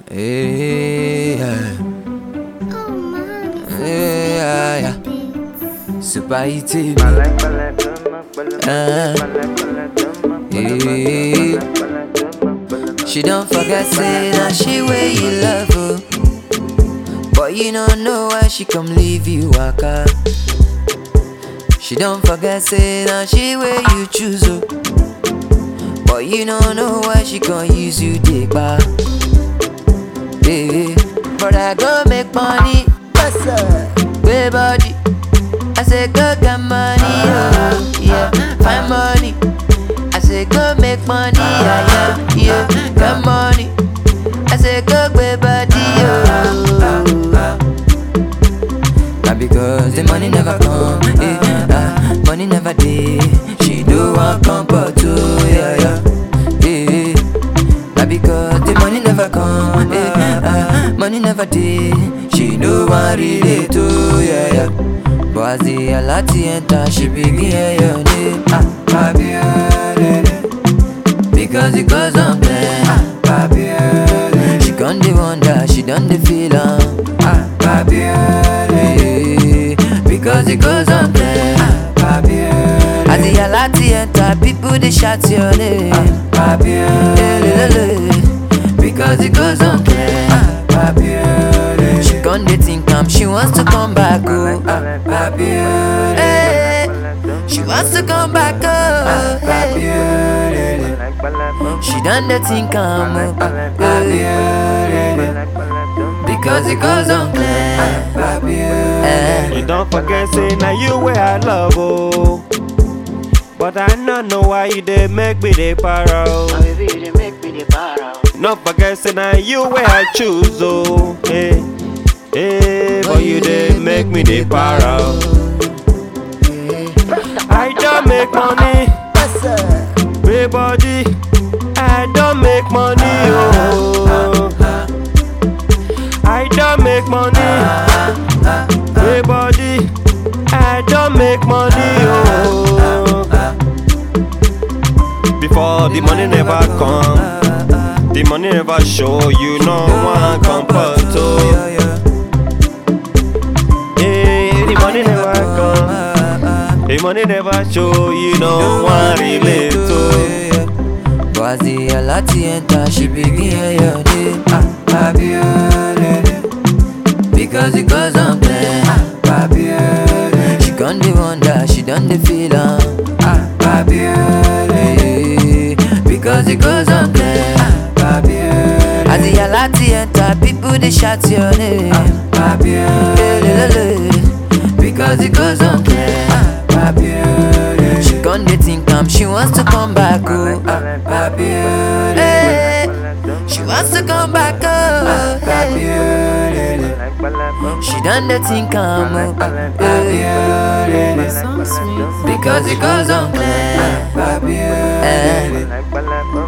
Yeah, yeah, yeah. Super easy. Uh, yeah. She don't forget say that she way you love her. But you don't know why she come leave you waka. She don't forget say that she way you choose her. But you don't know why she gon' use you take back. Yeah. But I go make money. What's up? Way body. I say go get money, oh yeah, find money. I say go make money, yeah, yeah, yeah, get money. I say go get body, oh. Now because the money never come, eh, ah, money never dey. She do want comfort too, yeah, yeah, yeah. Now because the money never come, eh, ah, money never dey. She do want relate too, yeah, yeah. But as the alati enter, she begin hear your name. Ah, Babiole. Because it goes on play. Ah, Babiole. She gone the wonder, she done the feel am. Ah, Babiole. Because it goes on play. Ah, Babiole. As the alati enter, people they shout your name. Ah, Babiole. Because it goes on play. Ah, Babiole. She gone the think am, she wants to come back. Oh, ah, Babiole. Hey, she wants to come back. Oh, hey. She done the think am. Oh, ah, Babiole. Because it goes on clear. Eh. You don't forget, say, now you where I love, oh. But I not know why you did make me the para. oh. Not forget, say, now you where I choose, oh. Hey, hey, but you did make me the para. oh. I don't make money, big body. I don't make money, oh. I don't make money, big body. I don't make money, oh. Before the money never come, the money never show. You know one comfort, oh. Hey, the money never come, the money never show. You know one relate, oh. But as the alati enter, she begin hear your name. Ah, Babiole. Because it goes on play. Ah, Babiole. She gone the wonder, she done the feel am. Ah, Babiole. Because it goes on play. Ah, Babiole. As the alati enter, people they shout your name. Ah, Babiole. Because it goes on play. Ah, Babiole. She gone the think am, she wants to come back. Oh, ah, Babiole. Hey, she wants to come back. Oh, hey. She done the think am. Oh, ah, hey. Because it goes on clear. Eh.